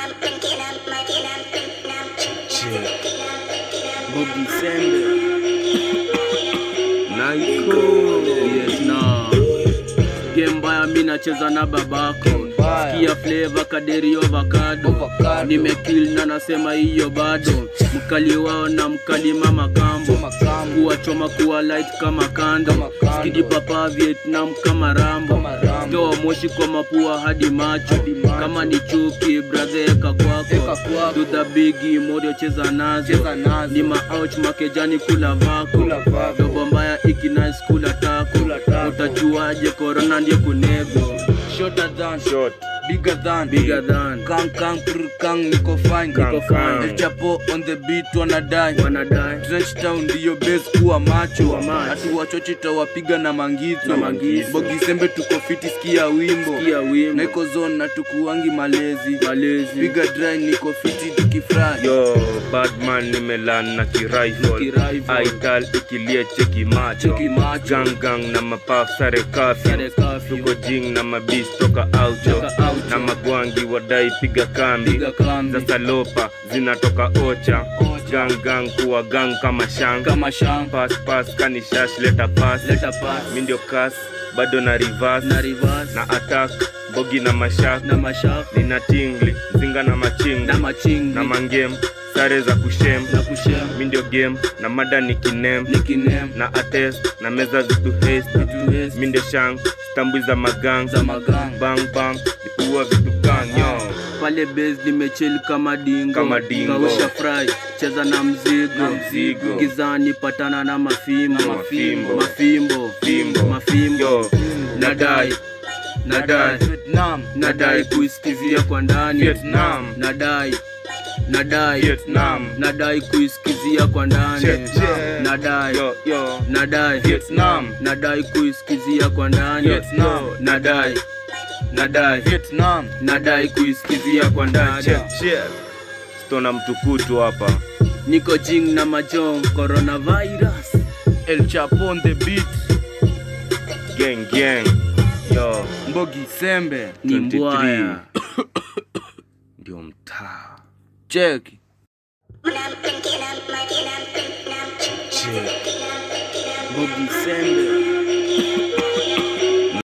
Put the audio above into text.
Bob December. Naiko Yes, na game mbaya mi nacheza na babako mbaya. sikia flavor kaderi avocado Avocado. nimekill na nasema hiyo bado mkali wao na mkali mama kambo Makambu. kuwachoma kuwa light kama kando Kama kando. skidi papa vietnam kama rambo Kama Rambo. toa moshi kwa mapua hadi macho Hadi macho. kama ni chuki brother eka Eka kwako kwako. dudha bigi morio cheza nazo Cheza nazo. ni maouch makejani kula vako Kula vako. dobo mbaya ikinais kula tako Kula tako. utajuaje korona ndiye kunego Shorter than short bigger than bigger than Kang kang prr kang niko fine Niko fine. El Chapo on the beat wanadai wanadai Trench town ndiyo base kuwa macho Kuwa macho. hatu wachochi tawapiga na mangizo Na mangizo. bogisembe tuko fiti sikia wimbo kia wimbo naiko zone na tukuangi malezi malezi piga dry niko fiti tukifry yo badman nimelan na kirifle Kirifle. aital ikilie cheki macho Cheki macho. gangang na mapaf sare kafyu Sare curfew. tuko jing na mabis toka aucho Toka aucho. na magwangi wadai piga kambi piga kambi za salopa zinatoka ocha Ocha. gangang kuwa gang kama shang kama shamba pas pas kanishash leta pas leta pass mi ndio kas bado na reverse na reverse na attack bogi na mashak na mashaka nina tingli zinga na machinga na machingi na mangem sare za kushem na kushem mi ndio game na mada ni kinem nikinem na ates na meza zitu haste mi ndio shang stambwi za magang za magang bang bang nikuwa vitu ganyo pale base nimechill kama dingo Kama dingo. kausha fry cheza na mzigo Na mzigo. gizani patana na mafimbo Na mafimbo. mafimbo Fimbo. mafimbo yo nadai nadai Vietnam nadai kuisikizia kwa ndani Vietnam. nadai nadai Vietnam. nadai kuisikizia kwa ndani Check, check. nadai yo yo nadai Vietnam. nadai kuisikizia kwa ndani Vietnam. nadai nadai Vietnam nadai kuisikizia kwa ndani check check stona mtukutu hapa niko jing na majong coronavirus El Chapo on the beat gang gang yo Mbogi Sembe ni 23. mbwaya ndio mtaa check bogi sembe